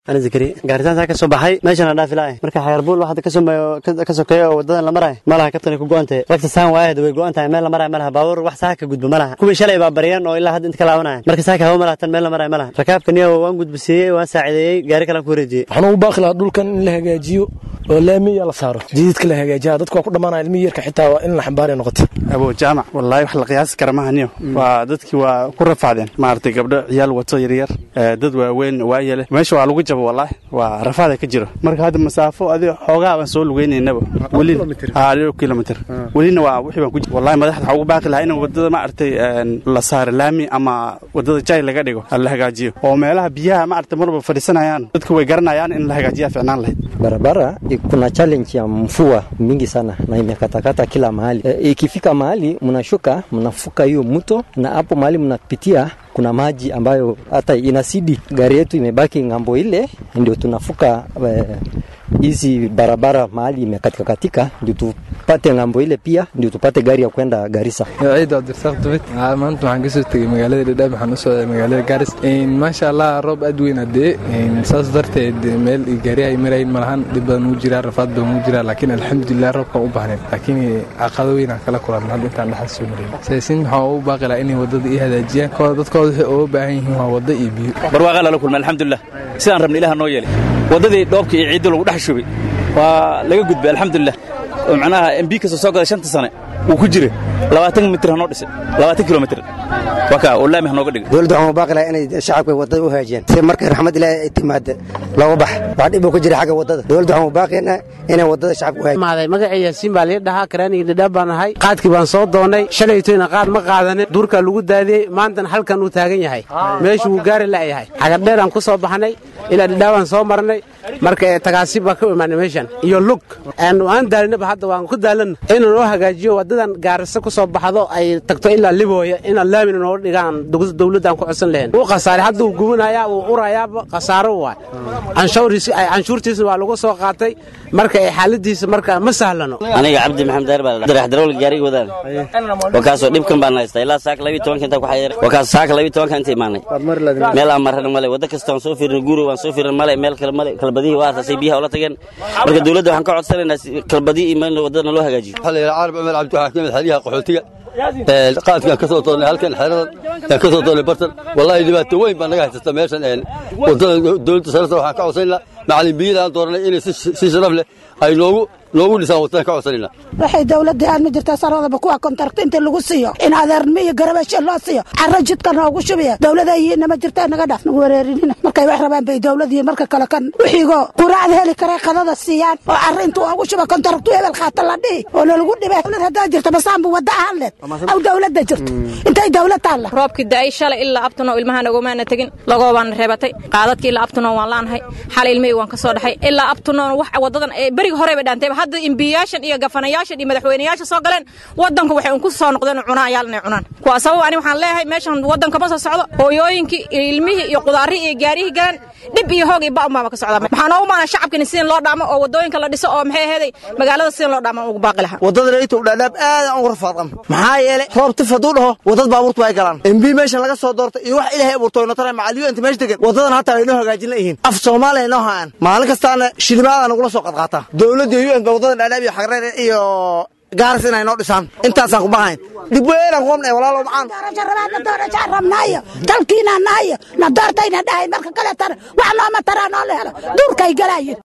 ana zakari gaaritaantaa ka soo baxay meeshana dhaafi lahay marka xagarbuul waxaad ka someeyo ka sokeeyo oo wadadan la marayo malaha kabtani ku go-an tahay ragta saan waayahda way go-an tahay meel la marayo malaha baabuur wax saaka ka gudbo malaha kuwii shalay baa baryan oo ilaa hadda inta ka laabanaya marka saaka hawo malaha tan meel la marayo malaha rakaabka niyo waan gudbisiiyey waan saacideeyey gaari kalaan ku wareejiyey waxaan ugu baaqi lahaa dhulkan in la hagaajiyo oo laamiya la saaro jididka la hagaajiya dadka waa ku dhammaanaya ilmihi yarka xitaa waa in la xambaaraya noqota abo jaamac wallaahi wax la qiyaasi kara mahaniyo waa dadkii waa ku rafacdeen maaragtay gabdho ciyaal wato yaryar dad waaweyn waayele meesha waa lagu jabo wallaahi waa rafaada ka jiro marka hadda masaafo adi xoogaa baan soo lugeynaynaba welina kilomitr welina waa wixii baan ku wallahi madaxda waxaa ugu baaqi lahaa in wadada maaragtay la saaro laami ama wadada jay laga dhigo la hagaajiyo oo meelaha biyaha maaragtay marba fadhiisanayaan dadku way garanayaan in la hagaajiyaa ficnaan lahayd barabara kuna challenge ya mvua mingi sana na imekatakata kila mahali e, ikifika mahali mnashuka mnafuka hiyo mto na hapo mahali mnapitia kuna maji ambayo hata inasidi gari yetu imebaki ng'ambo ile ndio tunafuka hizi e, barabara mahali imekatika katika ndio tupate ng'ambo ile pia ndio tupate gari ya kwenda Garissa. ciid Abdirsaaq Dubit maanta waxaan kasoo tegay magaalada Dhadhaab waxaan u socday magaalada Garis maasha Allah roob aad weyn hadee saas darteed meel gaari ay marayn malahan dhib badan uu jiraa rafaad badan uu jiraa laakiin alxamdulilah roobka u baahneen laakiin caqabado weyn aan kala kulanay hadda intaan dhaxal soo maray saysin waxaan u baaqi lahaa inay wadada ii hagaajiyaan kooda dadkooda waxay uga baahan yihiin waa wada iyo biyo barwaaqa lala kulmay alxamdulilah sidaan rabna ilaah noo yeelay wadadii dhoobka iyo ciidda lagu dhex shubay waa laga gudbay alxamdulilah oo macnaha mb kasta soo gaday shanta sane wuu ku jira labaatan mitir hanoo dhisay labaatan kilomitir waa kaa oo laami hanooga dhigay dowladda waxaan u baaqi lahaa inay shacabka wadada u hagaajiyaan si markay raxmad ilaahay ay timaada looga bax wax dhib uu ka jira xagga wadada dowladda waxaan u baaqaynaa inay wadada shacabka u hagaajiyaan magacay yaasiin baa lii dhahaa karaaniga dhadhaab baan ahay qaadkii baan soo doonay shalaytoyna qaad ma qaadanin duurkaa lagu daadiyey maantana halkan uu taagan yahay meeshu wuu gaari la'yahay xagardheeraan ku soo baxnay ilaa dhadhaabaan soo marnay marka tagaasib baa ka imaanay meeshan iyo lug aan daalinaba hadda waan ku daalan inuu noo hagaajiyo wadadan gaarisa ku soo baxdo ay tagto ilaa libooya inaan laamina nooga dhigaan dowladdan ku codsan lahayn wuu khasaaray hadda uu gubanayaa wuu urayaaba khasaaro waay canshuurtiisna waa lagu soo qaatay marka ay xaaladiisa marka ma sahlano aniga cabdi maxamed daar baa darax darawal gaariga wadaan wakaasoo dhibkan baan haystaa ilaa saaka labiyo tobanka intaa ku xayeer wakaas saaka labiyo tobanka inta imaanay meel aan marrana male wadda kasta waan soo fiirnay guuri waan soo fiirnay male meel kale male kalbadihii waa aasasay biyaha ula tageen marka dowladda waxaan ka codsanaynaa kalbadii iyo meel wadadana loo hagaajiyo waxaa la yidhaha carab cumar cabdi waxaa ka mid xeryaha qaxootiga qaadkaan ka soo doonnay halkan xeradan yaan ka soo doonnay bartan wallaahi dhibaato weyn baa naga haysata meeshan wadada dowladda sararta waxaan ka codsanaynaa macallin biyada aan dooranay inay si sharaf leh ay noogu noogu dhisaan wadadaan ka codsanayna waxay dowladda aad ma jirtaa saradaba kuwa kontarakt inta lagu siiyo in adeernimo iyo garabasho loo siiyo carro jidka noogu shubiya dowlada yihiinna ma jirtaa naga dhaaf nagu wareerinina markay wax rabaan bay dowladiyo marka kale kan wixiigoo quraacda heli karay qadada siiyaan oo carro intuu ugu shuba kontaraktu hebel qaata la dhihi oo lalagu dhibay dowlad haddaa jirta basaanbu wadda ahaan leed aw dowladda jirto intay dowlad taalla roobkii da'ay shalay ilaa abtuno ilmaha nagomaana tegin lagoobaana reebatay qaadadkii ilaa abtuno waan laanahay xalay ilmihii waan ka soo dhaxay ilaa abtuno wax wadadan beriga horeba dhaantayba hadda imbiyaashan iyo gafanayaashan iyo madaxweynayaasha soo galeen wadanku waxay un ku soo noqdeen cunayaal inay cunaan kuwaa sabab ani waxaan leeyahay meeshan wadanka ma soo socdo hooyooyinkii iyo ilmihii iyo qudaarihii iyo gaarihii galeen dhib iyo hoog iyo ba'un baaba ka socdaa waxaa noogu maana shacabkani sidin loo dhaamo oo wadooyinka la dhiso oo maxay aheeday magaalada sidin loo dhaamo ugu baaqi lahaa wadada laytow dhaadhaab aadan ugu rafaadqam maxaa yeelay roob tif hadduu dhaho wadad baabuurtu ay galaan mb meeshan laga soo doortay iyo wax ilaahay abuurtay notara macaliyo inta meesha degan wadadan hataa ay noo hagaajin layihiin af soomaaliya noo hayaan maalin kastaana shilimaada nagula soo qadqaataa dowladda un ba wadadan dhaadhaab iyo xagreer iyo gaaris inay noo dhisaan intaasaan ku bahayn dib weynaan ku qabnay walaalo macaan doorasho doorashaan rabnaayo dalkiinaa nahayo na doortayna dhahay marka kale tar wax nooma taraa noo la helo duurkay galaayo